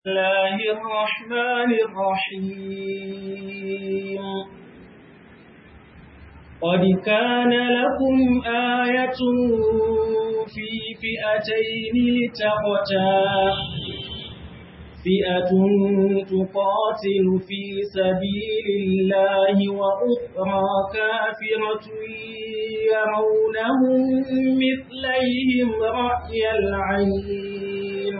الله الرحمن الرحيم قد كان لكم آية في فئتين لتقتا فئة تقاتل في سبيل الله وأخرى كافرة يرونهم مثليهم رأي العين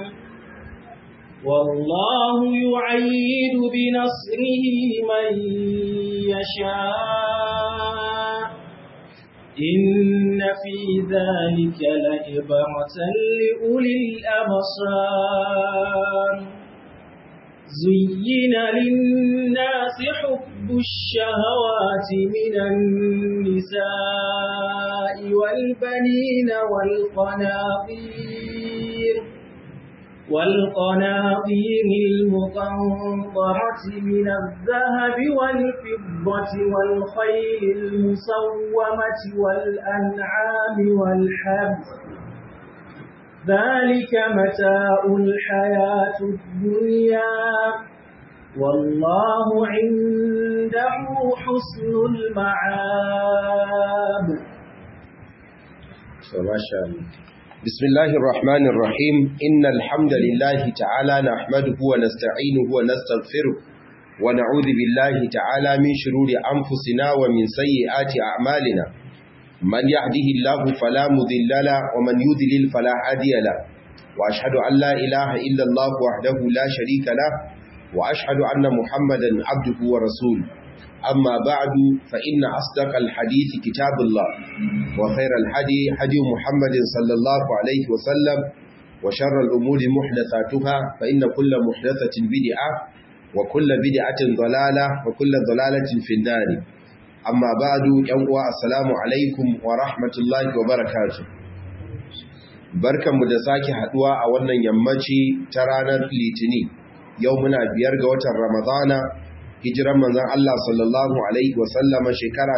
والله يعيد بنصره من يشاء إن في ذلك لعبرة لأولي الأبصار زين للناس حب الشهوات من النساء والبنين والقناطير والقناطير المقنطرة من الذهب والفضة والخيل المسومة والأنعام والحرث ذلك متاع الحياة الدنيا والله عنده حسن المعاب ما شاء الله بسم الله الرحمن الرحيم إن الحمد لله تعالى نحمده ونستعينه ونستغفره ونعوذ بالله تعالى من شرور أنفسنا ومن سيئات أعمالنا من يهده الله فلا مذل له ومن يذلل فلا هادي له وأشهد أن لا إله إلا الله وحده لا شريك له وأشهد أن محمدا عبده ورسوله أما بعد فإن أصدق الحديث كتاب الله وخير الحدي حدي محمد صلى الله عليه وسلم وشر الأمور محدثاتها فإن كل محدثة بدعة وكل بدعة ضلالة وكل ضلالة في النار أما بعد يوم السلام عليكم ورحمة الله وبركاته barkan mu da sake haduwa a wannan yammaci ta ranar litini yau muna biyar ga watan ramadana hijiran manzon Allah sallallahu alaihi wasallama shekara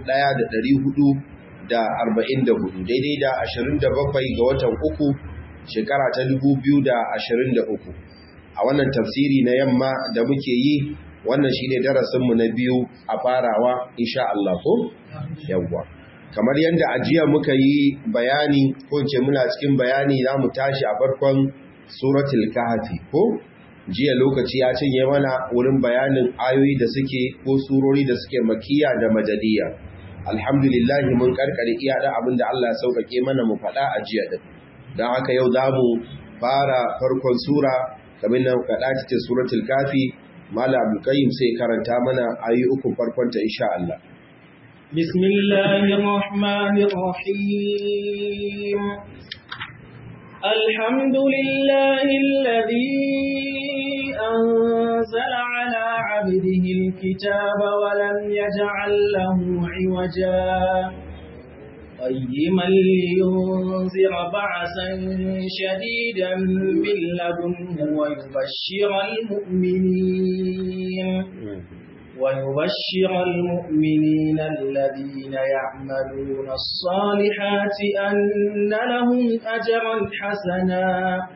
1444 daidai da 27 ga watan uku shekara ta 2023 a wannan tafsiri na yamma da muke yi wannan shine darasinmu na biyu a farawa insha Allah ko yawwa kamar yadda ajiya muka yi bayani ko ce muna cikin bayani za mu tashi a farkon suratul kahfi ko jiya lokaci ya cinye mana wurin bayanin ayoyi da suke ko surori da suke makiya da madadiya alhamdulillah mun karkare iya da abin da Allah ya sauƙaƙe mana mu faɗa a jiya din don haka yau za mu fara farkon sura kamar nan kaɗa cikin suratul kafi mala abdulkayyim sai karanta mana ayoyi uku farkon ta insha Allah bismillahir rahmanir rahim الحمد لله الذي أنزل على عبده الكتاب ولم يجعل له عوجا قيما لينذر بعثا شديدا من لدنه ويبشر المؤمنين ويبشر المؤمنين الذين يعملون الصالحات أن لهم أجرا حسنا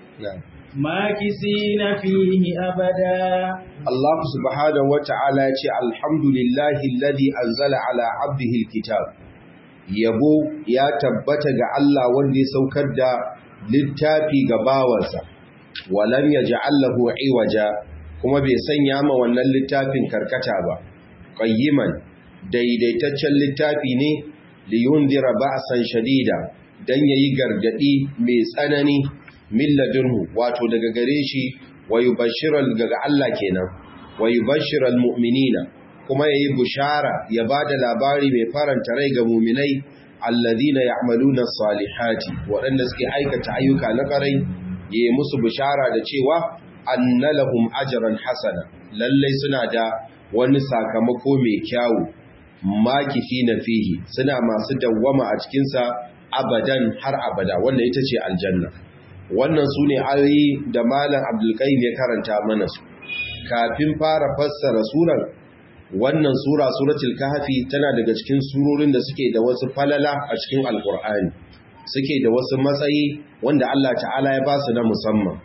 ماكسين فيه أبدا الله سبحانه وتعالى الحمد لله الذي أنزل على عبده الكتاب yabo ya tabbata ga Allah wanda ya saukar da littafi ga bawansa walam yaj'alahu iwaja kuma bai sanya ma wannan littafin karkata ba qayyiman daidaitaccen littafi ne li yundira ba'san shadida dan yayi gargadi mai tsanani min ladunhu wato daga gare shi wa yubashshiral daga Allah kenan wa yubashshiral mu'minina kuma yayi bushara ya bada labari mai faranta rai ga mu'minai alladhina ya'maluna salihati waɗanda suke aikata ayyuka na ƙarai yayi musu bushara da cewa anna lahum ajran hasana lallai suna da wani sakamako mai kyawu makifina fihi suna masu dawwama a cikin sa abadan har abada wannan ita ce aljanna wannan sune ayoyi da malam Abdul Qayyim ya karanta mana su kafin fara fassara suran wannan sura suratul kahfi tana daga cikin surorin da suke da wasu falala a cikin alqur'ani suke da wasu matsayi wanda Allah ta'ala ya ba su na musamman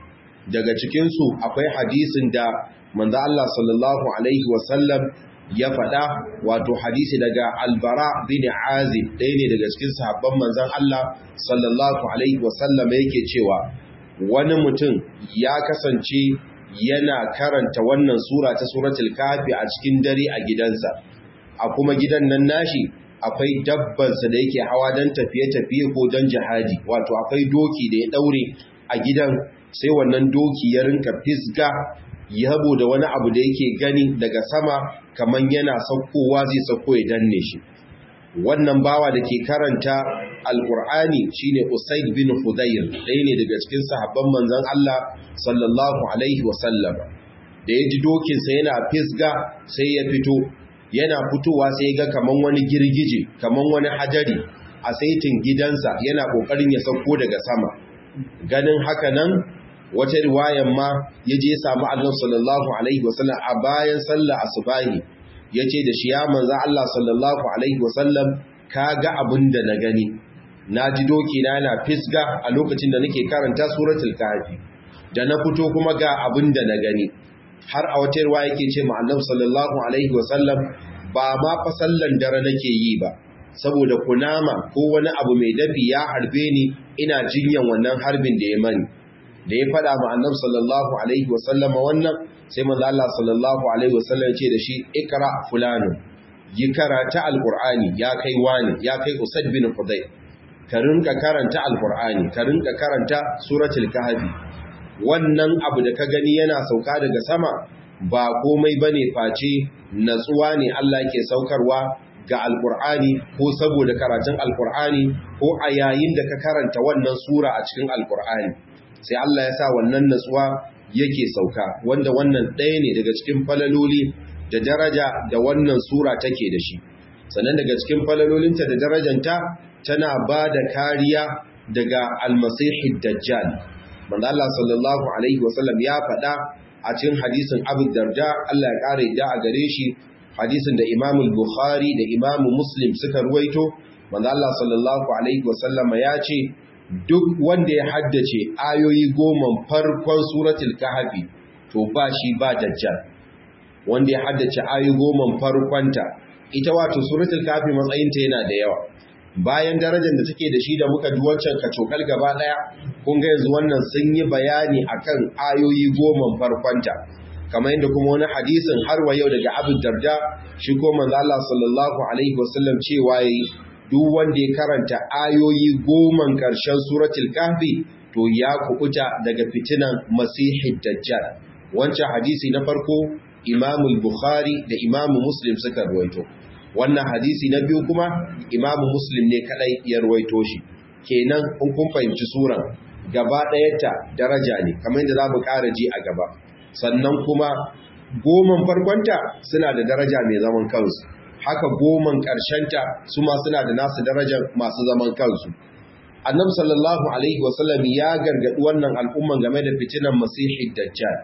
daga cikinsu akwai hadisin da manzo Allah sallallahu alaihi wasallam ya faɗa wato hadisi daga albara bin azib ɗaya ne daga cikin sahabban manzon Allah sallallahu alaihi wasallam yake cewa wani mutum ya kasance yana karanta wannan sura ta suratul kafi a cikin dare a gidansa a kuma gidan nan nashi akwai dabbansa da yake hawa don tafiye-tafiye ko don jihadi wato akwai doki da ya daure a gidan sai wannan doki ya rinka fisga yabo da wani abu da yake gani daga sama kamar yana saukowa zai sauko ya danne shi wannan bawa da ke karanta alkur'ani shine usaid bin hudayr ɗaya ne daga cikin sahabban manzon Allah sallallahu alaihi wasallam da ya ji dokinsa yana fisga sai ya fito yana fitowa sai ga kaman wani girgije kaman wani hajari a saitin gidansa yana kokarin ya sauko daga sama ganin haka nan wata riwayan ma ya je samu Allah sallallahu alaihi wasallam a bayan sallah asubahi yace da shi ya manzo Allah sallallahu alaihi wasallam kaga abin da na gani naji doki na yana fisga a lokacin da nake karanta suratul kahfi da na fito kuma ga abin da na gani har a wata ruwa yake ce ma annabi sallallahu alaihi wasallam ba ma fa sallan dare nake yi ba saboda kunama ko wani abu mai dafi ya harbe ni ina jinyan wannan harbin da ya mani da ya fada ma annabi sallallahu alaihi wasallama wannan sai manzo Allah sallallahu alaihi wasallam ya ce da shi ikra fulanu yi karata alqur'ani ya kai wani ya kai usad bin hudayr ka rinka karanta alqur'ani ka rinka karanta suratul kahfi wannan abu da ka gani yana sauka daga sama ba komai bane face natsuwa ne Allah ke saukarwa ga alkur'ani ko saboda karatun alkur'ani ko a yayin da ka karanta wannan sura a cikin alkur'ani sai Allah ya sa wannan natsuwa yake sauka wanda wannan ɗaya ne daga cikin falaloli da daraja da wannan sura take da shi sannan daga cikin falalolinta da darajanta tana ba da kariya daga almasihid dajjal manzo Allah sallallahu alaihi wasallam ya faɗa a cikin hadisin Abu Darda Allah ya kare da a gare shi hadisin da Imam Bukhari da Imam Muslim suka ruwaito manzo Allah sallallahu alaihi wasallam ya ce duk wanda ya haddace ayoyi goma farkon suratul kahfi to ba shi ba dajjal wanda ya haddace ayoyi goma farkonta ita wato suratul kahfi matsayinta yana da yawa bayan darajar da take da shi da muka ji wancan kacokal gaba daya kun ga yanzu wannan sun yi bayani akan ayoyi goma farkonta kamar yadda kuma wani hadisin har wa yau daga Abu Darda shi ko manzo Allah sallallahu alaihi wasallam cewa yi duk wanda ya karanta ayoyi goma karshen suratul kahfi to ya kubuta daga fitinan masihid dajjal wancan hadisi na farko Imam Bukhari da Imam Muslim suka ruwaito wannan hadisi na biyu kuma imamu muslim ne kadai ya ruwaito shi kenan in kun fahimci suran gaba ɗayanta daraja ne kamar yadda za mu ƙara ji a gaba sannan kuma goman farkonta suna da daraja mai zaman kansu haka goman ƙarshenta su ma suna da nasu darajar masu zaman kansu annabi sallallahu alaihi wasallam ya gargaɗi wannan al'umman game da fitinan masihi dajjal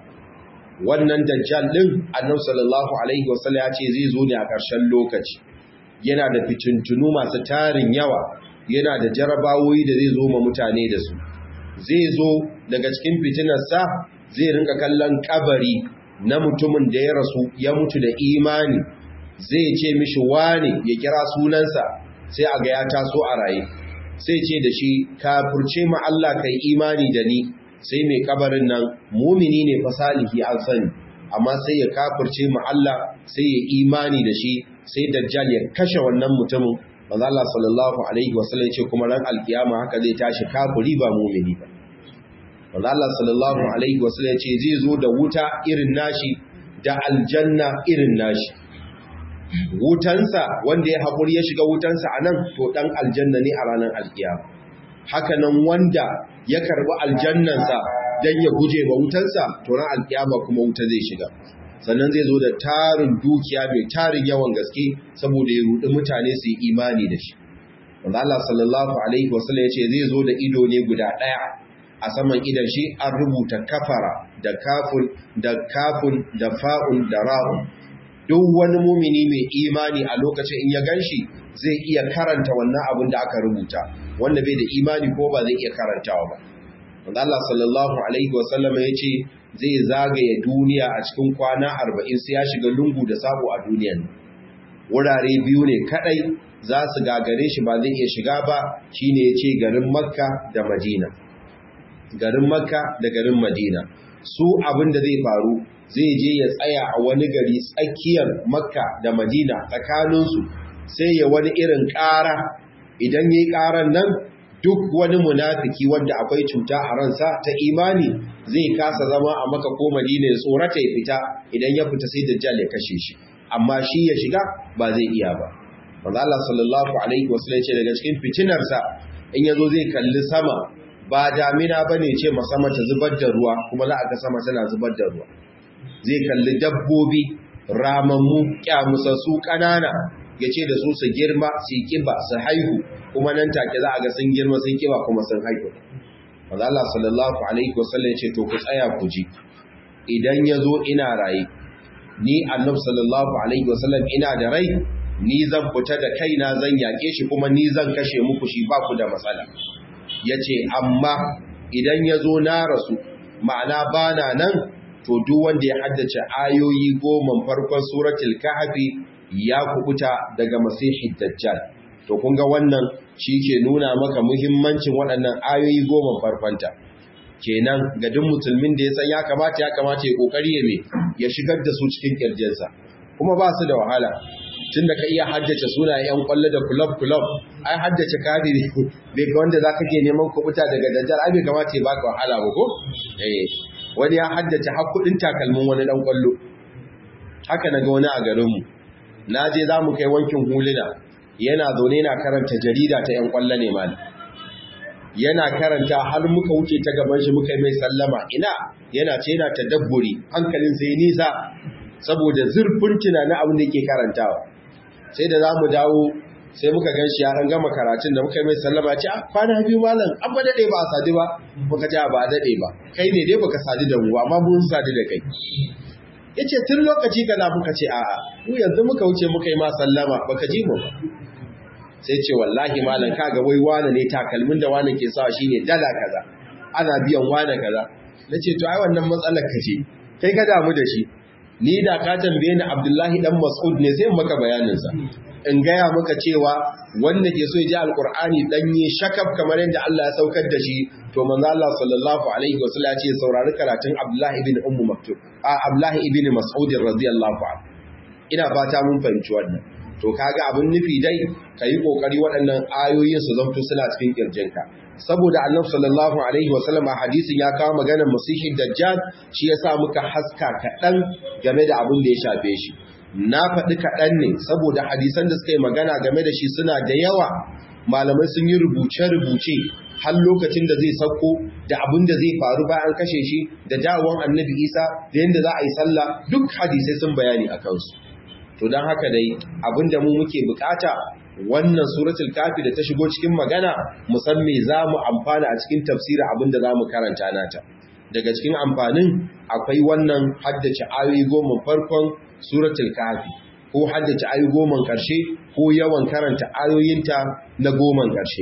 wannan dajjal din annabi sallallahu alaihi wasallam ya ce zai zo ne a ƙarshen lokaci yana da fitintunu masu tarin yawa yana da jarabawoyi da zai zo ma mutane da su zai zo daga cikin fitinarsa zai rinka kallon kabari na mutumin da ya rasu ya mutu da imani zai ce mishi wane ya kira sunansa sai a ga ya taso a raye sai ce da shi kafurce ma Allah kai imani da ni sai mai kabarin nan mumini ne fasalihi an sani amma sai ya kafurce ma Allah sai ya imani da shi sai dajjal ya kashe wannan mutumin manzo Allah sallallahu alaihi wasallam ya ce kuma ran alkiyama haka zai tashi kafuri ba mumini ba manzo Allah sallallahu alaihi wasallam ya ce zai zo da wuta irin nashi da aljanna irin nashi wutansa wanda ya haƙuri ya shiga wutansa a nan to ɗan aljanna ne a ranar alkiyama haka nan wanda ya karɓi aljannansa don ya guje wa wutansa to ran alkiyama kuma wuta zai shiga sannan zai zo da tarin dukiya mai tarin yawan gaske saboda ya rudi mutane su yi imani da shi wanda Allah sallallahu alaihi wasallam ya ce zai zo da ido ne guda ɗaya a saman idan shi an rubuta kafara da kafun da kafun da fa'un da ra'un duk wani mumini mai imani a lokacin in ya ganshi zai iya karanta wannan abin da aka rubuta wanda bai da imani ko ba zai iya karantawa ba wanda Allah sallallahu alaihi wasallam ya ce zai zagaye duniya a cikin kwana arba'in sai ya shiga lungu da sabo a duniyan wurare biyu ne kadai za su gagare shi ba zai iya shiga ba shine ya ce garin makka da madina garin makka da garin madina su abin da zai faru zai je ya tsaya a wani gari tsakiyar makka da madina tsakaninsu sai ya wani irin ƙara idan ya yi ƙaran nan duk wani munafiki wanda akwai cuta a ransa ta imani zai kasa zama a maka ko madina ya tsorata ya fita idan ya fita sai dajjal ya kashe shi amma shi ya shiga ba zai iya ba manzo Allah sallallahu alaihi wasallam ce daga cikin fitinarsa in yazo zai kalli sama ba damina bane ce sama ta zubar da ruwa kuma za a ga sama tana zubar da ruwa zai kalli dabbobi ramammu kyamusassu kanana yace da su su girma su yi kiba su haihu kuma nan take za a ga sun girma sun kiba kuma sun haihu manzo Allah sallallahu alaihi wasallam yace to ku tsaya ku ji idan yazo ina raye ni annabi sallallahu alaihi wasallam ina da rai ni zan fita da kaina zan yake shi kuma ni zan kashe muku shi ba ku da matsala yace amma idan yazo na rasu ma'ana bana nan to duk wanda ya haddace ayoyi goma farkon suratul kahfi ya kubuta daga masihid dajjal to kun ga wannan shi ke nuna maka muhimmancin waɗannan ayoyi goma farkonta kenan ga duk musulmin da ya san ya kamata ya kamata ya kokari ya me ya shigar da su cikin kirjinsa kuma ba su da wahala tunda ka iya haddace sunayen yan kwallo da club club ai haddace kadi ne bai ga wanda zaka ke neman kubuta daga dajjal ai bai kamata ya baka wahala ba ko eh wani ya haddace har kudin takalmin wani dan kwallo haka naga wani a garin mu na je za mu kai wankin huluna yana zaune na karanta jarida ta yan kwallo ne mal yana karanta har muka wuce ta gaban shi muka yi mai sallama ina yana ce yana tadabburi hankalin sai nisa saboda zurfin tunanin abin da yake karantawa sai da za mu dawo sai muka gan shi ya an gama karatun da muka yi mai sallama ce kwana biyu malam an ba daɗe ba a sadu ba muka ce ba daɗe ba kai ne dai baka sadu da mu amma mun sadu da kai ya ce tun lokaci kaza muka ce a'a mu yanzu muka wuce muka yi ma sallama baka ji mu ba sai ce wallahi malam kaga wai wane ne takalmin da wane ke sawa shine dala kaza ana biyan wane kaza nace to ai wannan matsalar ka ce kai ka damu da shi ni da ka tambaye ni Abdullahi dan Mas'ud ne sai maka bayanin sa in gaya maka cewa wanda ke so ya ji alqur'ani danye shakaf kamar yadda Allah ya saukar da shi to manzo Allah sallallahu alaihi wasallam ya ce saurari karatun Abdullahi ibn Ummu Maktub a Abdullahi ibn Mas'ud radiyallahu anhu ina fata mun fahimci wannan to kaga abin nufi dai ka yi ƙoƙari waɗannan ayoyin su zamto suna cikin ƙirjinka saboda annabi sallallahu alaihi wasallam a hadisin ya kawo maganar masihin dajjal shi ya sa muka haska kaɗan game da abin da ya shafe shi na faɗi kaɗan ne saboda hadisan da suka yi magana game da shi suna da yawa malamai sun yi rubuce-rubuce har lokacin da zai sauko da abin da zai faru bayan kashe shi da dawon annabi isa da yadda za a yi sallah duk hadisai sun bayani a kansu to don haka dai abinda mu muke bukata wannan suratul kafi da ta shigo cikin magana musamman za mu amfana a cikin tafsirin abinda za mu karanta nata daga cikin amfanin akwai wannan haddace ayoyi goma farkon suratul kafi ko haddace ayoyi goma ƙarshe ko yawan karanta ayoyinta na goma ƙarshe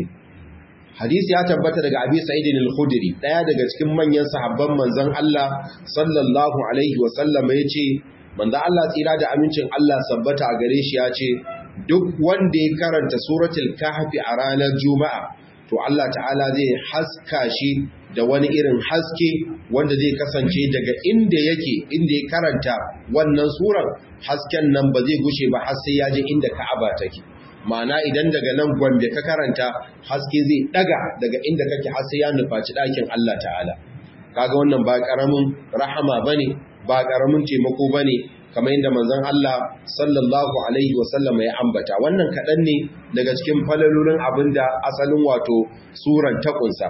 hadisi ya tabbata daga abi sa'idin al-khudri daya daga cikin manyan sahabban manzon Allah sallallahu alaihi wa sallama yace manzo Allah tsira da amincin Allah sabbata a gare shi ya ce duk wanda ya karanta suratul kahfi a ranar juma'a to Allah ta'ala zai haska shi da wani irin haske wanda zai kasance daga inda yake inda ya karanta wannan surar hasken nan ba zai gushe ba har sai ya je inda Ka'aba take ma'ana idan daga nan gwambe ka karanta haske zai daga daga inda kake har sai ya nufaci ɗakin Allah ta'ala kaga wannan ba karamin rahama bane ba ƙaramin taimako ba ne kamar yadda manzon Allah sallallahu Alaihi wasallama ya ambata wannan kaɗan ne daga cikin falalolin abin da asalin wato suran takunsa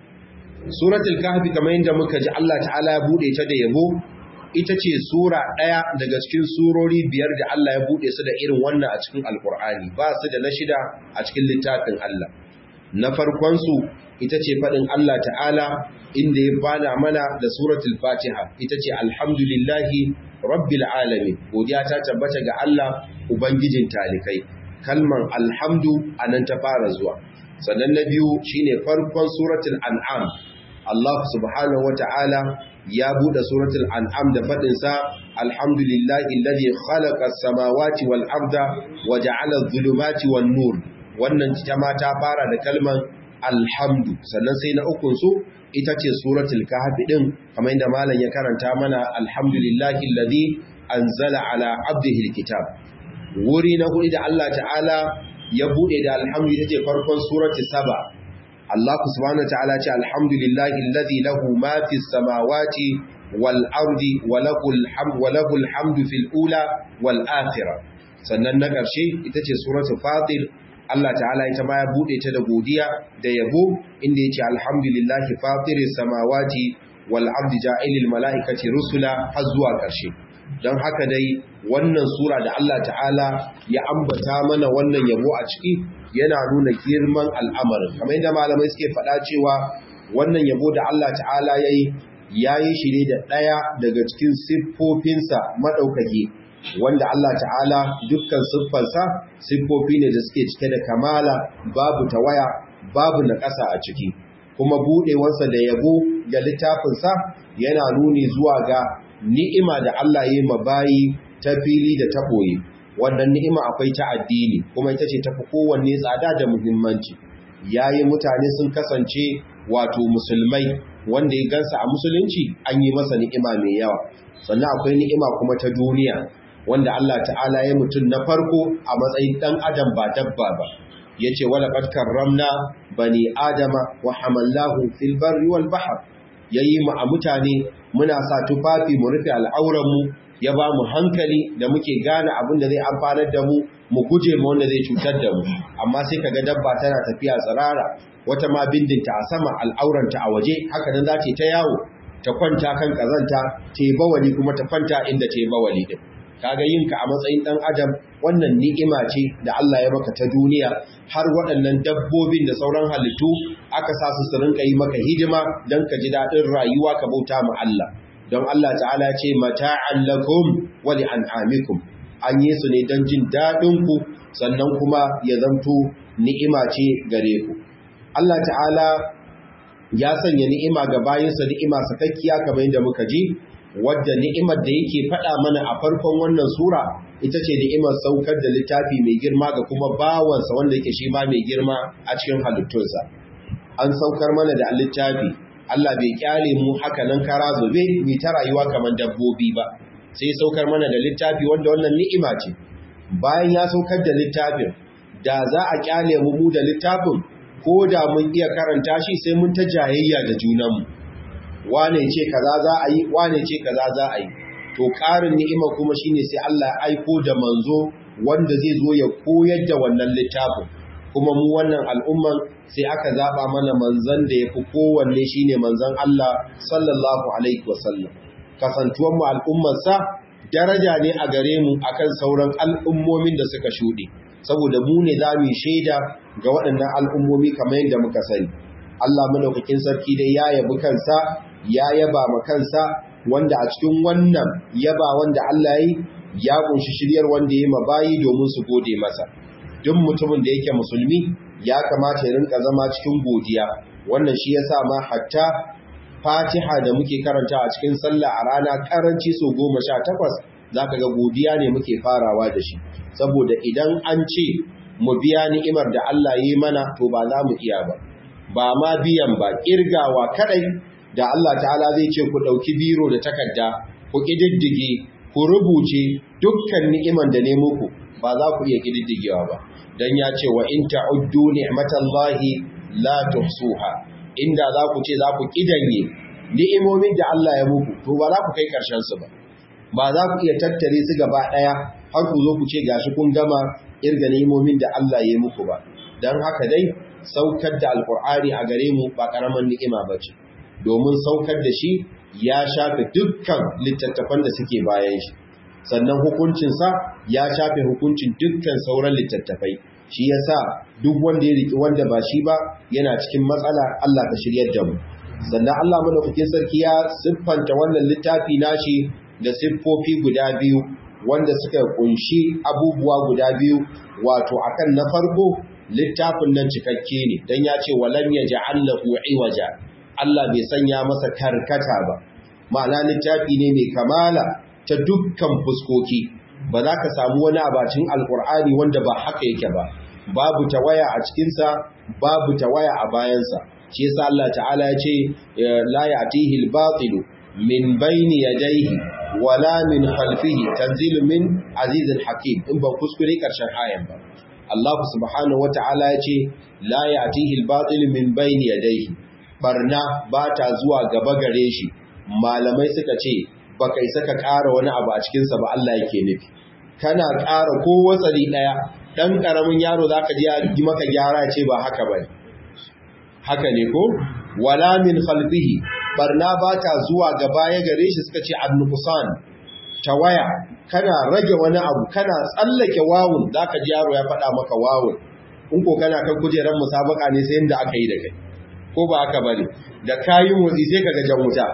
suratul kahfi kamar yadda muka ji Allah ta'ala ya buɗe ta da yabo ita ce sura ɗaya daga cikin surori biyar da Allah ya buɗe su da irin wannan a cikin alkur'ani ba su da na shida a cikin littafin Allah na farkonsu ita ce faɗin Allah ta'ala inda ya bana mana da suratul fatiha ita ce alhamdulillahi rabbil alamin godiya ta tabbata ga Allah ubangijin talikai kalman alhamdu anan ta fara zuwa sannan na biyu shine farkon suratul an'am Allah subhanahu wata'ala ya bude suratul an'am da fadin sa alhamdulillahi alladhi khalaqa as-samawati wal arda wa ja'ala adh-dhulumati wan nur wannan jama'a ta fara da kalman alhamdu sannan sai na ukun su ita ce suratul kahf din kamar inda malam ya karanta mana alhamdulillahi alladhi anzala ala abdihi alkitab wuri na hudu da Allah ta'ala ya bude da alhamdu ita ce farkon suratul saba Allah subhanahu ta'ala ce alhamdulillahi alladhi lahu ma fis samawati wal ardi wa lahul hamdu wa lahul hamdu fil ula wal akhirah sannan na ƙarshe ita ce suratul fatir Allah ta'ala ita ma ya bude ta da godiya da yabo inda yace alhamdulillahi fatiris samawati wal ardi ja'ilil malaikati rusula har zuwa ƙarshe don haka dai wannan sura da Allah ta'ala ya ambata mana wannan yabo a ciki yana nuna girman al'amarin kamar yadda malamai suke faɗa cewa wannan yabo da Allah ta'ala yayi yayi shi ne da ɗaya daga cikin siffofinsa maɗaukaki wanda Allah ta'ala dukkan siffarsa siffofi ne da suke cike da kamala babu tawaya babu naƙasa a ciki kuma buɗewarsa da yabo ga littafinsa yana nuni zuwa ga ni'ima da Allah ya ma bayi ta fili da ta ɓoye wannan ni'ima akwai ta addini kuma ita ce tafi kowanne tsada da muhimmanci yayi mutane sun kasance wato musulmai wanda ya gansa a musulunci an yi masa ni'ima mai yawa sannan akwai ni'ima kuma ta duniya wanda Allah ta'ala ya mutum na farko a matsayin ɗan adam ba dabba ba ya ce wala ƙarƙar ramna bani adama wa hamallahu fil barri wal bahar ya yi mu a mutane muna sa tufafi mu rufe al'auranmu ya ba mu hankali da muke gane abin da zai amfanar da mu mu guje ma wanda zai cutar da mu amma sai kaga dabba tana tafiya tsirara wata ma bindinta a sama al'auranta a waje haka nan za ta yawo ta kwanta kan kazanta ta yi bawali kuma ta kwanta inda ta yi bawali din kaga yinka a matsayin dan adam wannan ni'ima ce da Allah ya maka ta duniya har waɗannan dabbobin da sauran halittu aka sa su su rinka yi maka hidima don ka ji daɗin rayuwa ka bauta ma Allah don Allah ta'ala ce mata'an lakum wa li an'amikum an yi su ne don jin daɗin ku sannan kuma ya zanto ni'ima ce gare ku Allah ta'ala ya sanya ni'ima ga bayinsa ni'ima sakakkiya kamar yadda muka ji wadda ni'imar da yake faɗa mana a farkon wannan sura ita ce ni'imar saukar da littafi mai girma ga kuma bawansa wanda yake shi ma mai girma a cikin halittunsa an saukar mana da littafi Allah bai kyale mu haka nan kara zube mai ta rayuwa kamar dabbobi ba sai saukar mana da littafi wanda wannan ni'ima ce bayan ya saukar da littafin da za a kyale mu mu da littafin ko da mun iya karanta shi sai mun ta jayayya da junanmu wane ce kaza za a yi wane ce kaza za a yi to ƙarin ni'ima kuma shine sai Allah ya aiko da manzo wanda zai zo ya koyar da wannan littafin kuma mu wannan al'umman sai aka zaba mana manzon da yafi kowanne shine manzon Allah sallallahu alaihi wasallam kasantuwan mu al'ummar sa daraja ne a gare mu akan sauran al'ummomin da suka shuɗe saboda mu ne za mu shaida ga waɗannan al'ummomi kamar yadda muka sani Allah madaukakin sarki dai ya yabi kansa ya yaba ma kansa wanda a cikin wannan yaba wanda Allah yi ya kunshi shiryar wanda ya mabayi domin su gode masa duk mutumin da yake musulmi ya kamata ya rinka zama cikin godiya wannan shi yasa ma hatta Fatiha da muke karanta a cikin sallah a rana karanci so goma sha takwas zaka ga godiya ne muke farawa da shi saboda idan an ce mu biya ni'imar da Allah yi mana to ba za mu iya ba ba ma biyan ba kirgawa kadai da Allah ta'ala zai ce ku ɗauki biro da takarda ku ƙididdige ku rubuce dukkan ni'iman da ne muku ba za ku iya ƙididdigewa ba don ya ce wa in ta'uddu ni'matallahi la tuhsuha inda za ku ce za ku ƙidanye ni'imomin da Allah ya muku to ba za ku kai ƙarshen su ba ba za ku iya tattare su gaba ɗaya har ku zo ku ce gashi kun gama irga ni'imomin da Allah ya muku ba don haka dai saukar da alkur'ani a gare mu ba ƙaramin ni'ima ba ce domin saukar da shi ya shafe dukkan littattafan da suke bayan shi sannan hukuncinsa ya shafe hukuncin dukkan sauran littattafai shi yasa duk wanda ya riki wanda ba shi ba yana cikin matsala Allah ka shiryar da mu sannan Allah madaukakin sarki ya siffanta wannan littafi nashi da siffofi guda biyu wanda suka kunshi abubuwa guda biyu wato akan na farko littafin nan cikakke ne dan ya ce walam yaj'al lahu iwaja Allah bai sanya masa karkata ba ma'ana littafi ne mai kamala ta dukkan fuskoki ba za ka samu wani abacin alkur'ani wanda ba haka yake ba babu tawaya a cikinsa babu tawaya a bayansa shi yasa Allah ta'ala ya ce la ya'tihi al-batil min bayni yadayhi wala min khalfihi tanzilu min azizil hakim in ba kuskure karshen ayan ba Allah subhanahu wata'ala ya ce la ya'tihi al-batil min bayni yadayhi barna ba ta zuwa gaba gare shi malamai suka ce baka isa ka ƙara wani abu a cikin sa ba Allah yake nufi kana ƙara ko watsari daya dan karamin yaro zaka ji ya yi maka gyara ce ba haka bane haka ne ko wala min khalfihi barna ba ta zuwa gaba ya gare shi suka ce annuqsan tawaya kana rage wani abu kana tsallake wawun zaka ji yaro ya faɗa maka wawun in ko kana kan kujerar musabaka ne sai inda aka yi da kai ko ba haka bane da kayi motsi sai kaga jan wuta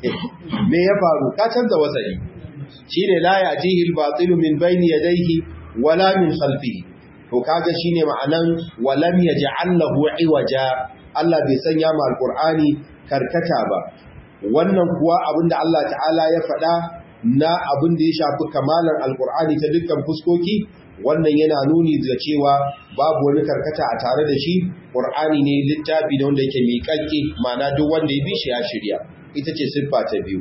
me ya faru ka canza wasali shine la ya'tihi al-batil min bayni yadayhi wala min khalfihi to kaga shine ma'anan walam yaj'al lahu iwaja Allah bai sanya ma alqur'ani karkata ba wannan kuwa abinda Allah ta'ala ya faɗa na abin da ya shafi kamalar alkur'ani ta dukkan fuskoki wannan yana nuni da cewa babu wani karkata a tare da shi ƙur'ani ne littafi da wanda yake miƙaƙƙe ma'ana duk wanda ya bi shi ya shirya ita ce siffa ta biyu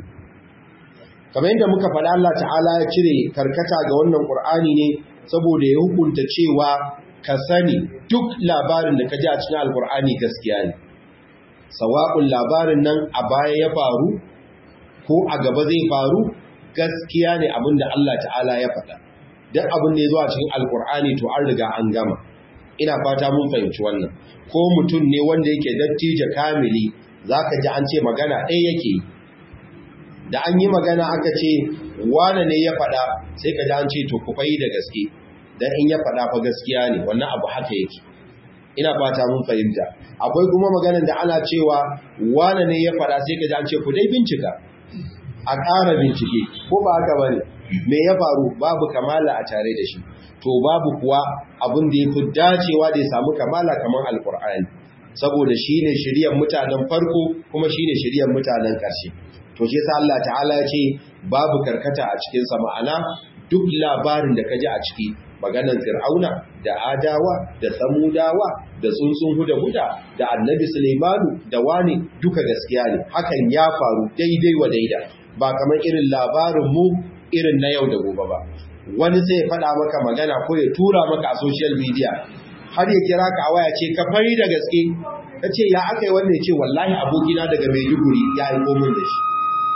kamar yadda muka faɗa Allah ta'ala ya cire karkata ga wannan ƙur'ani ne saboda ya hukunta cewa ka sani duk labarin da ka ji a cikin alkur'ani gaskiya ne sawa'un labarin nan a baya ya faru ko a gaba zai faru gaskiya ne abin da Allah ta'ala ya faɗa duk abin da ya zo a cikin alkur'ani to an riga an gama ina fata mun fahimci wannan ko mutum ne wanda yake dattijo kamili zaka ji an ce magana ɗaya yake da an yi magana aka ce wane ne ya faɗa sai ka ji an ce to ku fayi da gaske dan in ya faɗa fa gaskiya ne wannan abu haka yake ina fata mun fahimta akwai kuma maganar da ana cewa wane ne ya faɗa sai ka ji an ce ku dai bincika a ƙara bincike ko ba haka bane me ya faru babu kamala a tare da shi to babu kuwa abin da ya fi dacewa da ya samu kamala kamar alkur'ani saboda shine shiryan mutanen farko kuma shine shiryan mutanen ƙarshe to shi yasa Allah ta'ala ya ce babu karkata a cikin sa ma'ana duk labarin da ka ji a ciki maganar fir'auna da adawa da samudawa da tsuntsun huda huda da annabi sulaimanu da wani duka gaskiya ne hakan ya faru daidai wa daida ba kamar irin labarin mu irin na yau da gobe ba wani sai ya faɗa maka magana ko ya tura maka a social media har ya kira ka a waya ce ka fari da gaske ta ce ya aka yi wannan ce wallahi abokina daga maiduguri ya aiko min da shi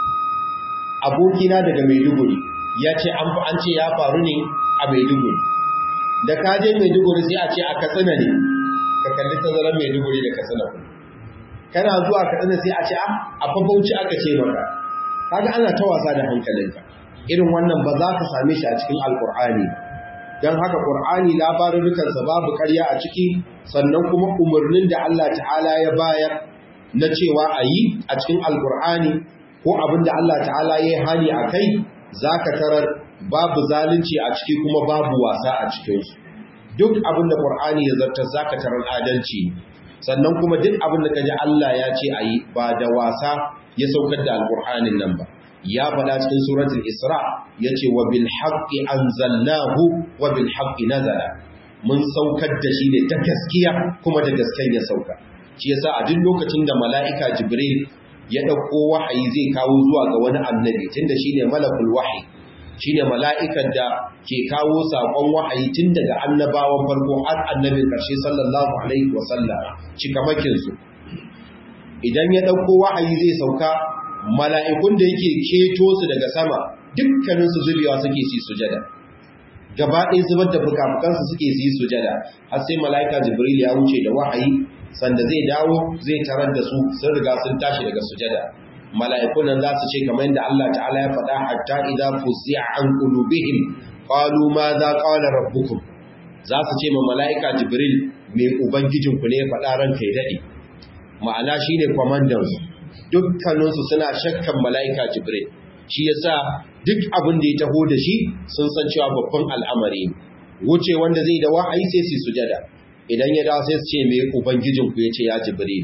abokina daga maiduguri ya ce an ce ya faru ne a maiduguri da ka je maiduguri sai a ce a katsina ne ka kalli tazarar maiduguri da katsina kana zuwa katsina sai a ce a fafauci aka ce maka kaga ana ta wasa da hankalinka irin wannan ba za ka same shi a cikin alkur'ani don haka ƙur'ani labarukansa babu ƙarya a ciki sannan kuma umarnin da Allah ta'ala ya bayar na cewa a yi a cikin alkur'ani ko abin da Allah ta'ala ya yi hali a kai za ka tarar babu zalunci a ciki kuma babu wasa a cikinsu duk abin da ƙur'ani ya zartar za ka tarar adalci sannan kuma duk abin da ka ji Allah ya ce a yi ba da wasa ya saukar da alkur'anin nan ba ya faɗa cikin suratul isra yace wa bil haqqi anzalnahu wa bil haqqi nazala mun saukar da shi ne ta gaskiya kuma da gaskiyar ya sauka shi yasa a duk lokacin da mala'ika jibril ya dauko wahayi zai kawo zuwa ga wani annabi tunda shine malakul wahyi shine mala'ikan da ke kawo sakon wahayi tun daga annabawan farko har annabin karshe sallallahu alaihi wa sallam cikamakin su idan ya dauko wahayi zai sauka mala'ikun da yake keto su daga sama dukkaninsu zubewa suke su sujada gaba ɗaya zubar da fukafukansu suke su yi sujada har sai mala'ika jibril ya wuce da wahayi sanda zai dawo zai tarar da su sun riga sun tashi daga sujada mala'ikun nan za su ce kamar yadda Allah ta'ala ya faɗa hatta idza fuzi'a an qulubihim qalu ma za qala rabbukum za su ce ma mala'ika jibril me ubangijinku ne ya faɗa ranka ya dade ma'ana shine kwamandan su dukkaninsu suna shakkan mala'ika jibril shi yasa duk abin da ya taho da shi sun san cewa babban al'amari ne wuce wanda zai da wa'ayi sai su sujada idan ya dawo sai su ce me ubangijinku ya ce ya jibril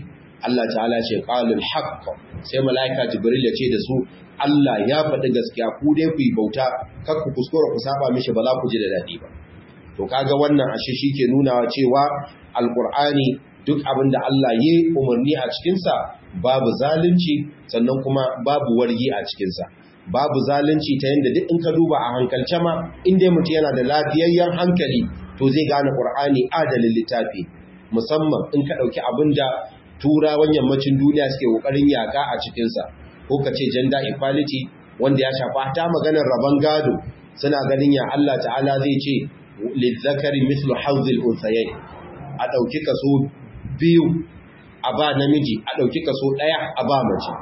Allah ta'ala ce qalul haqq sai malaika jibril ya ce da su Allah ya faɗi gaskiya ku dai ku yi bauta kar ku kuskura ku saba mishi ba za ku ji da dadi ba to kaga wannan ashe shike nunawa cewa alqur'ani duk abin da Allah ya umarni a cikin sa babu zalunci sannan kuma babu wargi a cikin sa babu zalunci ta yanda duk in ka duba a hankalce ma in dai mutum yana da lafiyayyen hankali to zai gane qur'ani adalin littafi musamman in ka dauki abin da turawan yammacin duniya suke kokarin yaka a cikinsa ko ka ce gender equality wanda ya shafa ta maganar rabon gado suna ganin ya Allah ta'ala zai ce lizzakari mislu hawzil unsayayn a dauki kaso biyu a ba namiji a dauki kaso daya a ba mace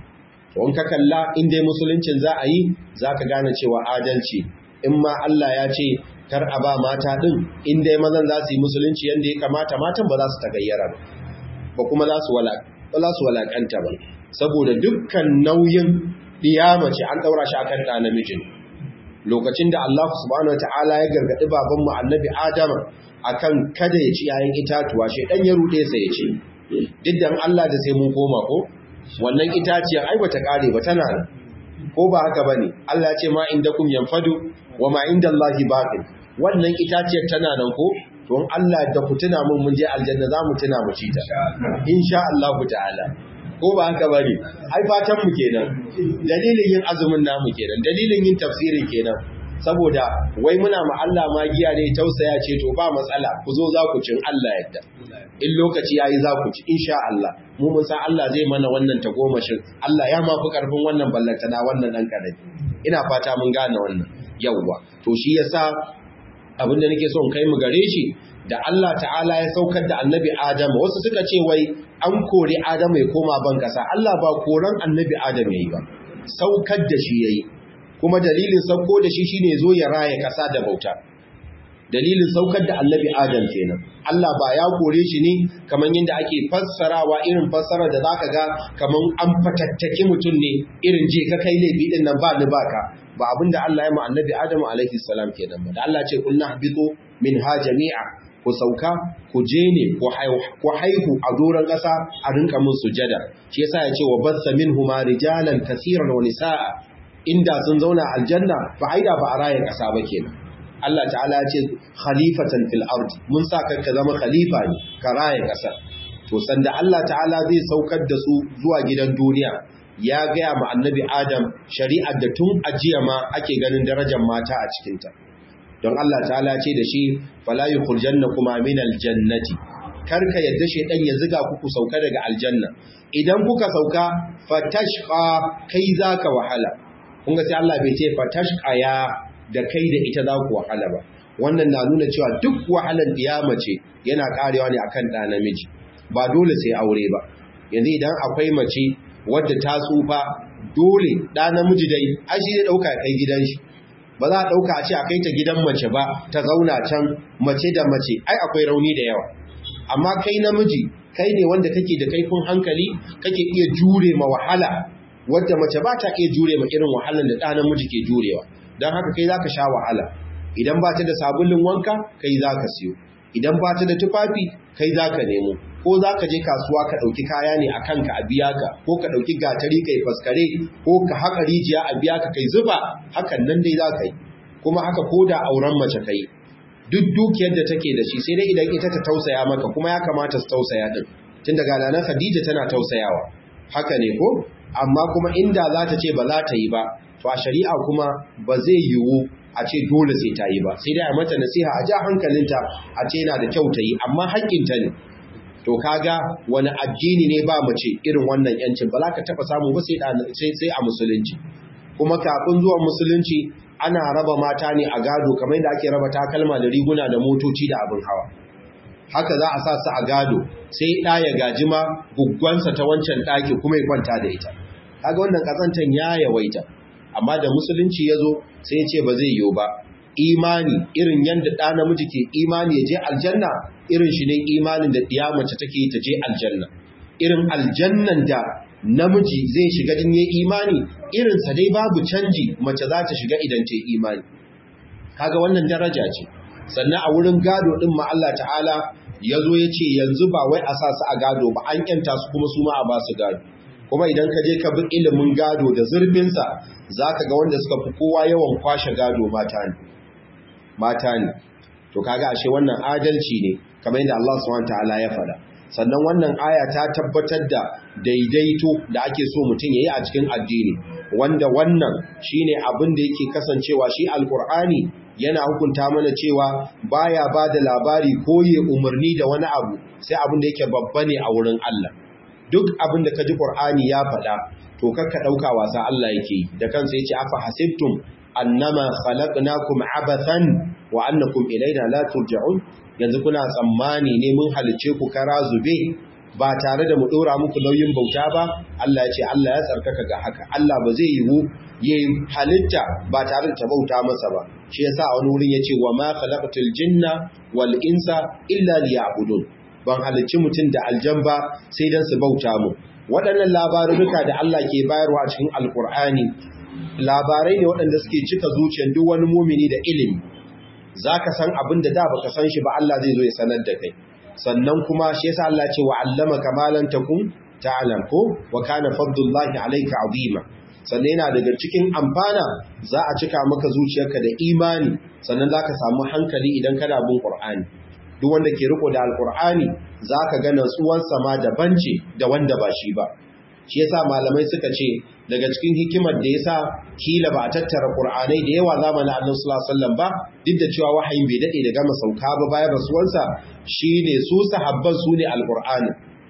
to in ka kalla in dai musuluncin za a yi zaka gane cewa adalci in ma Allah ya ce kar a ba mata din in dai mazan za su yi musulunci yanda ya kamata matan ba za su tagayyara ba ba kuma za su walakanta ba saboda dukkan nauyin mace an ɗaura shi akan ɗa namijin lokacin da Allah subhanahu ta'ala ya gargaɗi babanmu annabi Adama akan kada ya ci yayin itatuwa shi ɗan ya ruɗe sa ya ce duk da Allah da sai mun koma ko wannan itaciyar ai bata kare ba tana nan ko ba haka bane Allah ya ce ma indakum yanfadu wa ma indallahi baqin wannan itaciyar tana nan ko to Allah da ku tuna mun mun je aljanna za mu tuna mu ci ta insha Allah ta'ala ko ba haka bane ai fatan mu kenan dalilin yin azumin namu kenan dalilin yin tafsiri kenan saboda wai muna ma Allah magiya ne tausaya ce to ba matsala ku zo za ku cin Allah yadda in lokaci yayi za ku ci insha Allah mu mun san Allah zai mana wannan tagomashin Allah ya mafi karfin wannan ballantana wannan dan kadai ina fata mun gane wannan yawwa to shi yasa abinda nake so in kai mu gare shi da Allah ta'ala ya saukar da annabi Adam wasu suka ce wai an kori Adam ya koma ban kasa Allah ba koran annabi Adam yayi ba saukar da shi yayi kuma dalilin sauko da shi shine zo ya raya kasa da bauta dalilin saukar da annabi Adam kenan Allah ba ya kore shi ne kaman yadda ake fassarawa irin fassara da zaka ga kaman an fatattaki mutum ne irin je ka kai laifi din nan ba ni baka ba abinda Allah ya mu annabi Adam alaihi salam kenan ba da Allah ce kullu habitu minha jami'a ku sauka ku je ne ku haihu a doron ƙasa a rinka mun sujada shi yasa ya ce wa bassa minhuma rijalan kaseeran wa nisaa inda sun zauna aljanna ba aida ba a rayan ƙasa ba kenan Allah ta'ala ya ce khalifatan fil ardi mun sa ka zama khalifa ne ka raya ƙasa to sanda Allah ta'ala zai saukar da su zuwa gidan duniya ya gaya ma annabi Adam shari'ar da tun ajiya ma ake ganin darajar mata a cikinta don Allah ta'ala ce da shi fala yukhrijanna kuma min aljannati karka yadda shedan ya ziga ku ku sauka daga aljanna idan kuka sauka fatashqa kai zaka wahala kun ga sai Allah bai ce fatashqa ya da kai da ita za ku wahala ba wannan na nuna cewa duk wahalar diyama ce yana karewa ne akan ɗa namiji ba dole sai aure ba yanzu idan akwai mace wadda ta tsufa dole ɗa namiji dai ai shi zai ɗauka kai gidan shi ba za a ɗauka a ce a kai ta gidan mace ba ta zauna can mace da mace ai akwai rauni da yawa amma kai namiji kai ne wanda kake da kaifin hankali kake iya jure ma wahala wadda mace ba ta iya jure ma irin wahalar da ɗa namiji ke jurewa don haka kai za ka sha wahala idan ba ta da sabulun wanka kai za ka siyo idan ba ta da tufafi kai za ka nemo ko za ka je kasuwa ka ɗauki kaya ne a kanka a biya ka ko ka ɗauki gatari kai faskare ko ka haƙa rijiya a biya ka kai zuba hakan nan dai za ka yi kuma haka ko da auren mace ka yi duk dukiyar da take da shi sai dai idan ita ta tausaya maka kuma ya kamata su tausaya din tun daga nan Khadija tana tausayawa haka ne ko amma kuma inda za ta ce ba za ta yi ba to a shari'a kuma ba zai yiwu a ce dole sai ta yi ba sai dai a mata nasiha a ja hankalinta a ce yana da kyau ta yi amma haƙƙinta ne to kaga wani addini ne ba mace irin wannan yancin ba za ka taɓa samu ba sai a musulunci kuma kafin zuwan musulunci ana raba mata ne a gado kamar yadda ake raba takalma da riguna da motoci da abin hawa haka za a sa su a gado sai ɗa ya gaji ma guggwansa ta wancan ɗaki kuma ya kwanta da ita kaga wannan ƙazantan ya yawaita amma da musulunci ya zo sai ya ce ba zai yiwu ba imani irin yadda ɗa namiji ke imani ya je aljanna irin shi ne imanin da ɗiya mace take ta je aljanna irin aljannan da namiji zai shiga din yayi imani irinsa dai babu canji mace za ta shiga idan ta imani kaga wannan daraja ce sannan a wurin gado din ma Allah ta'ala ya zo ya ce yanzu ba wai a sa su a gado ba an yanta su kuma su ma a ba su gado kuma idan ka je ka bi ilimin gado da zurfinsa za ka ga wanda suka fi kowa yawan kwashe gado mata ne mata ne to kaga ashe wannan adalci ne kamar yadda Allah subhanahu ta'ala ya faɗa sannan wannan aya ta tabbatar da daidaito da ake so mutum yayi a cikin addini wanda wannan shine abin da yake kasancewa shi alqur'ani yana hukunta mana cewa baya bada labari ko ya umarni da wani abu sai abin da yake babba ne a wurin Allah duk abin da kaji qur'ani ya faɗa to kakka dauka wasa Allah yake da kansa yace afa hasibtum annama khalaqnakum abathan wa annakum ilaina la turja'un yanzu kuna tsammani ne mun halice ku kara zube ba tare da mu dora muku nauyin bauta ba Allah ya ce Allah ya tsarkaka ga haka Allah ba zai yiwu yayi halitta ba tare da ta bauta masa ba shi yasa wani wurin yace wa ma khalaqatul jinna wal insa illa liya'budun ban halicci mutum da aljan ba sai dan su bauta mu waɗannan labaruka da Allah ke bayarwa a cikin alkur'ani labarai ne waɗanda suke cika zuciyar duk wani mumini da ilimi za ka san abin da da baka san shi ba Allah zai zo ya sanar da kai sannan kuma shi yasa Allah ce wa allama kamalan takum ta'lam ko wa kana fadlullahi alayka azima sannan yana daga cikin amfana za a cika maka zuciyarka da imani sannan zaka samu hankali idan kana bin Qur'ani duk wanda ke riko da alqur'ani zaka ga natsuwar sama da bance da wanda ba shi ba shi yasa malamai suka ce daga cikin hikimar da yasa kila ba a tattara qur'anai da yawa zamanin Annabi sallallahu alaihi wasallam ba duk da cewa wahayin bai dade da gama sauka ba bayan rasuwarsa shine su sahabban su ne alqur'ani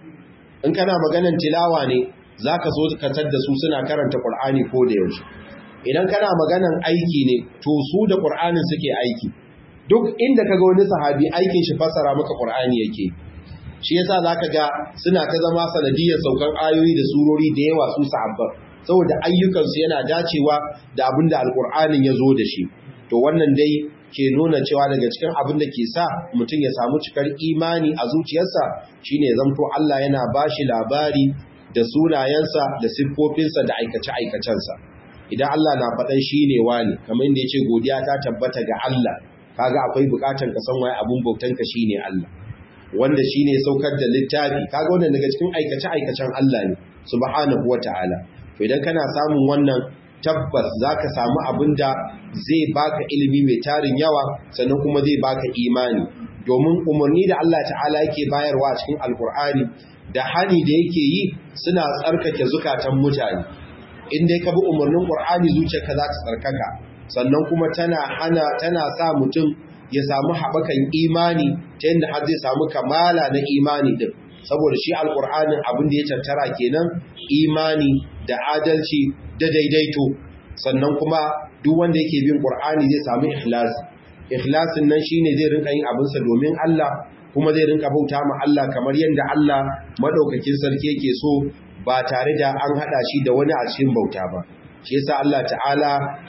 in kana maganan tilawa ne zaka so ka da su suna karanta qur'ani ko da yaushe idan kana maganan aiki ne to su da qur'anin suke aiki duk inda kaga wani sahabi aikin shi fassara maka qur'ani yake shi yasa zaka ga suna ta zama sanadiyar saukan ayoyi da surori da yawa su sahabban saboda ayyukansu yana dacewa da abin da alkur'anin ya zo da shi to wannan dai ke nuna cewa daga cikin abin da ke sa mutum ya samu cikar imani a zuciyarsa shine zamto Allah yana bashi labari da sunayensa da siffofinsa da aikace-aikacensa idan Allah na faɗan shi ne wani kamar inda ya ce godiya ta tabbata ga Allah kaga akwai bukatar ka san waye abun bautanka shine Allah wanda shine saukar da littafi kaga wannan daga cikin aikace-aikacen Allah ne subhanahu wataala to idan kana samun wannan tabbas zaka samu abinda zai baka ilimi mai tarin yawa sannan kuma zai baka imani domin umarni da Allah ta'ala yake bayarwa a cikin alkur'ani da hani da yake yi suna tsarkake zukatan mutane in dai ka bi umarnin qur'ani zuciyarka za ta tsarkaka sannan kuma tana hana tana sa mutum ya samu haɓakan imani ta yadda har zai samu kamala na imani din saboda shi alƙur'anin abin da ya tattara kenan imani da adalci da daidaito sannan kuma duk wanda yake bin ƙur'ani zai samu ikhlasi ikhlasin nan shine zai rinka yin abinsa domin Allah kuma zai rinka bauta ma Allah kamar yadda Allah madaukakin sarki yake so ba tare da an hada shi da wani a cikin bauta ba shi yasa Allah ta'ala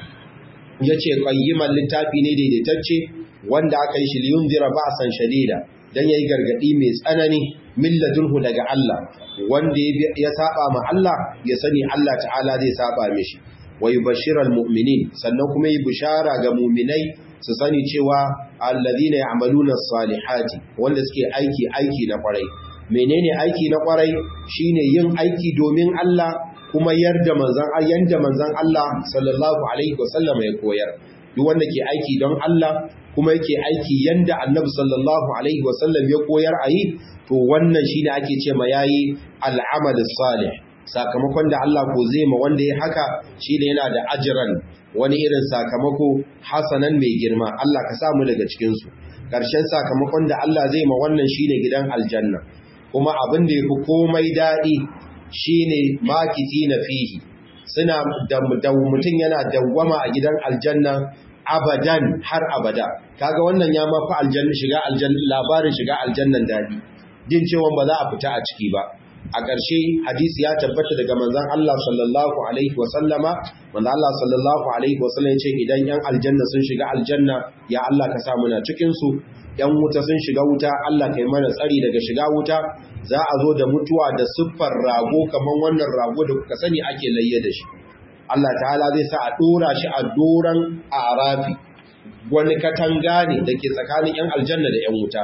yace qayyiman littafi ne daidaitacce wanda aka yi shi liyunzira ba'san shadida dan yayi gargadi mai tsanani milladunhu daga Allah wanda ya saba ma Allah ya sani Allah ta'ala zai saba mishi wa yubashshiral mu'minin sannan kuma yi bishara ga mu'minai su sani cewa alladhina ya'maluna as-salihati wanda suke aiki aiki na kwarai menene aiki na kwarai shine yin aiki domin Allah kuma yarda manzon yanda manzon Allah sallallahu alaihi wasallam ya koyar duk wanda ke aiki don Allah kuma yake aiki yanda Annabi sallallahu alaihi wasallam ya koyar ayi to wannan shine ake ce ma yayi al-amal salih sakamakon da Allah ko zai ma wanda ya haka shine yana da ajran wani irin sakamako hasanan mai girma Allah ka samu daga cikin su karshen sakamakon da Allah zai ma wannan shine gidan aljanna kuma abin da yafi komai dadi shine makiti na fihi suna da mutum yana dawwama a gidan aljanna abadan har abada kaga wannan ya mafi aljanna shiga aljanna labarin shiga aljannan dadi jin cewa ba za a fita a ciki ba a ƙarshe hadisi ya tabbata daga manzon Allah sallallahu alaihi wa sallama manzon Allah sallallahu alaihi wa sallam yace idan yan aljanna sun shiga aljanna ya Allah ka sa muna cikin su yan wuta sun shiga wuta Allah kai mana tsari daga shiga wuta za a zo da mutuwa da siffar rago kaman wannan rago da kuka sani ake layye da shi Allah ta'ala zai sa a dora shi a doran arafi wani katanga ne da ke tsakanin yan aljanna da yan wuta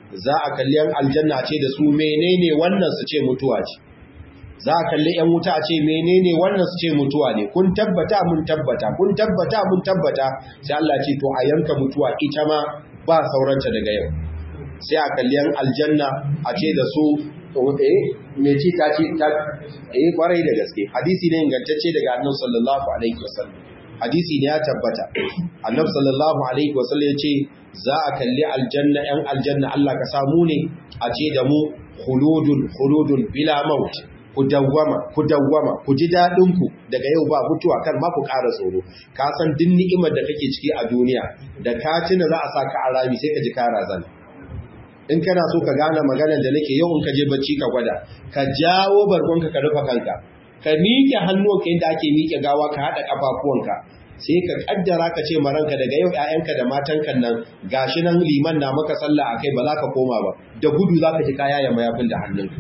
za a kalli yan aljanna ce da su menene wannan su ce mutuwa ce za a kalli yan wuta a ce menene wannan su ce mutuwa ne kun tabbata mun tabbata kun tabbata mun tabbata sai Allah ce to a yanka mutuwa ita ma ba sauranta daga yau sai a kalli yan aljanna a ce da su eh me ci ta ci ta eh kwarai da gaske hadisi ne ingantacce daga annabi sallallahu alaihi wasallam hadisi ne ya tabbata annabi sallallahu alaihi wasallam ya ce za a kalli aljanna yan aljanna Allah ka samu ne a ce da mu khuludun khuludun bila maut ku dawwama ku dawwama ku ji dadin ku daga yau ba mutuwa kar ma ku ƙara tsoro ka san din ni'imar da kake ciki a duniya da ka tuna za a saka a rami sai ka ji ka razana in kana so ka gane maganar da nake yau in ka je bacci ka gwada ka jawo bargonka ka rufe kanka ka miƙe hannuwanka yadda ake miƙe gawa ka haɗa ƙafafuwanka sai ka kaddara ka ce maranka daga yau ƴaƴanka da matanka nan gashi nan liman na maka sallah akai ba za ka koma ba da gudu za ka ji kaya ya mayafin da hannunka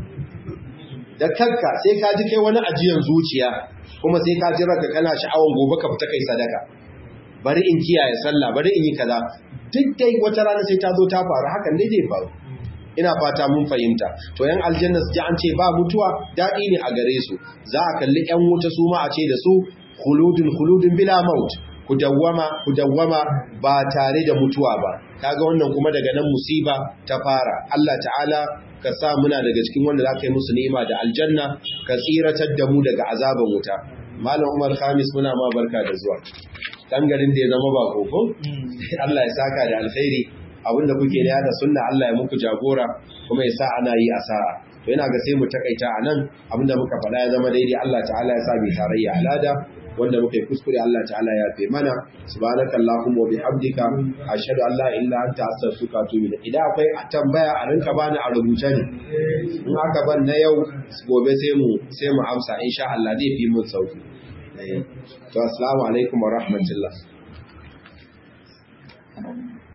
da kanka sai ka ji kai wani ajiyan zuciya kuma sai ka ji ranka kana sha'awan gobe ka fita kai sadaka bari in kiyaye sallah bari in yi kaza duk dai wata rana sai ta zo ta faru hakan ne zai faru ina fata mun fahimta to yan aljanna su ji an ce ba mutuwa daɗi ne a gare su za a kalli yan wuta su ma a ce da su khuludun khuludun bila maut ku dawwama ku dawwama ba tare da mutuwa ba kaga wannan kuma daga nan musiba ta fara Allah ta'ala ka sa muna daga cikin wanda za ka yi musu ni'ima da aljanna ka tsiratar da mu daga azaban wuta malam Umar Khamis muna ma barka da zuwa dan garin da ya zama ba koko Allah ya saka da alkhairi abinda kuke da yada sunna Allah ya muku jagora kuma ya sa ana yi a sa'a to ina ga sai mu takaita a nan abinda muka faɗa ya zama daidai Allah ta'ala ya sa mai tarayya alada wanda muka yi kuskure Allah ta'ala ya fi mana subhanaka allahumma wa bihamdika ashhadu an la ilaha illa anta astaghfiruka wa atubu ilayk idan akwai tambaya a rinka bani a rubuce ne in aka ban na yau gobe sai mu sai mu amsa insha Allah zai fi mun sauki to assalamu alaikum wa rahmatullah